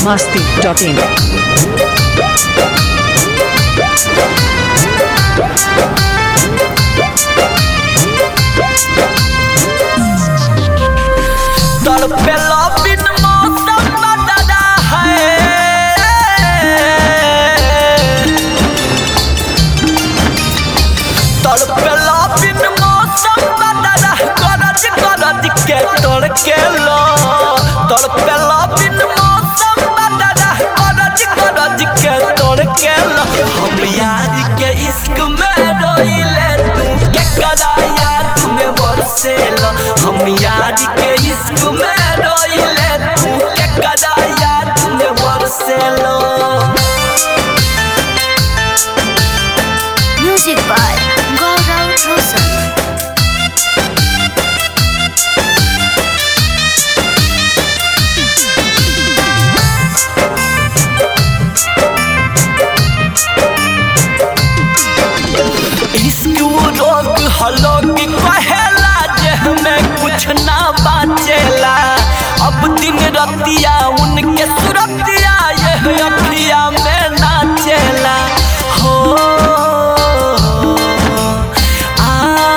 masti.in. तड़पेला बिन मौसम बदला है तड़पेला बिन मौसम बदला गरज गरज के तड़के लो तड़पेला बिन मौसम बदला गरज गरज के तड़के लो हम यार के इश्क में रोइले तू के कराया तुम्हें बरसे लो हम यार के इश्क में रोइले तू के कराया तुम्हें बरसे लो Music by Gaurav Rosal. इश्क वो रोग हलोग कहेला जे हमें कुछ ना बाचेला अब दिन रतिया उनके सुरतिया ये अखिया में नाचेला हो आ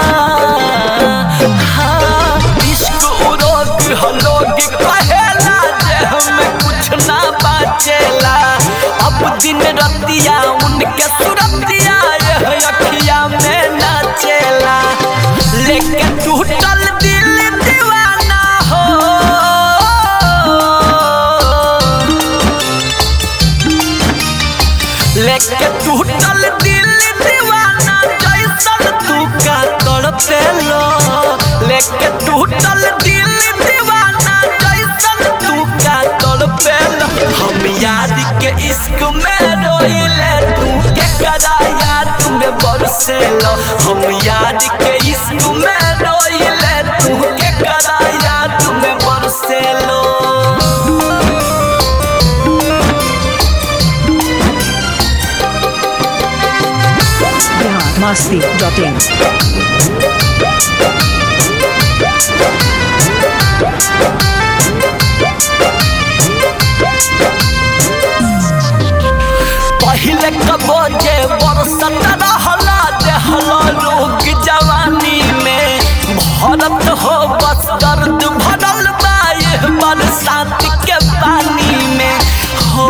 हाँ इश्क वो रोग हलोग कहेला जे हमें कुछ ना बाचेला अब दिन रतिया उनके सुरतिया ये अखिया में नाचेला लेके टूटल दिल दीवाना हो लेके टूटल दिल दीवाना जैसन तू का तड़पे लो लेके टूटल दिल दीवाना जैसन तू का तड़पे लो हम याद के इश्क में रोइले तू के कराया तुम्हें बरसे लो हम याद के इश्क में रोइले तू के कराया तुम्हें बरसे लो Bihar masti.in. पहिले कबो जे बरसत रहला देहला लोग जवानी में भरत हो बस दर्द भरल बा ये बरसात के पानी में हो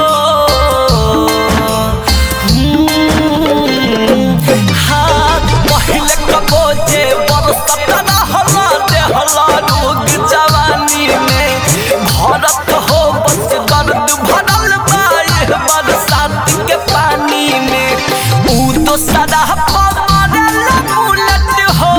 हम्म, हाँ पहिले कबो जे बरसत रहला देहला लोग जवानी में भरत हो बस दर्द भरल बा ये बरसात के पानी में ऊ तो सदा पमरल बुलट हो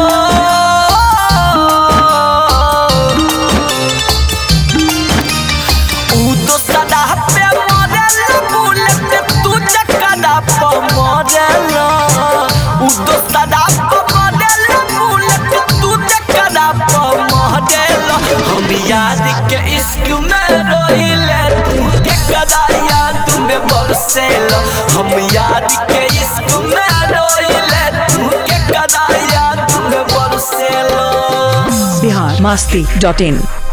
ऊ तो सदा पे मरल बुलट तू चकदा पमरल ऊ तो सदा पमरल बुलट तू चकदा पमरल हम याद के इश्क में रोइले तू के कदाया तुम्हें बरसेल हम याद के इश्क में रोइले तू के कदाया तुम्हें बरसेल Bihar masti.in.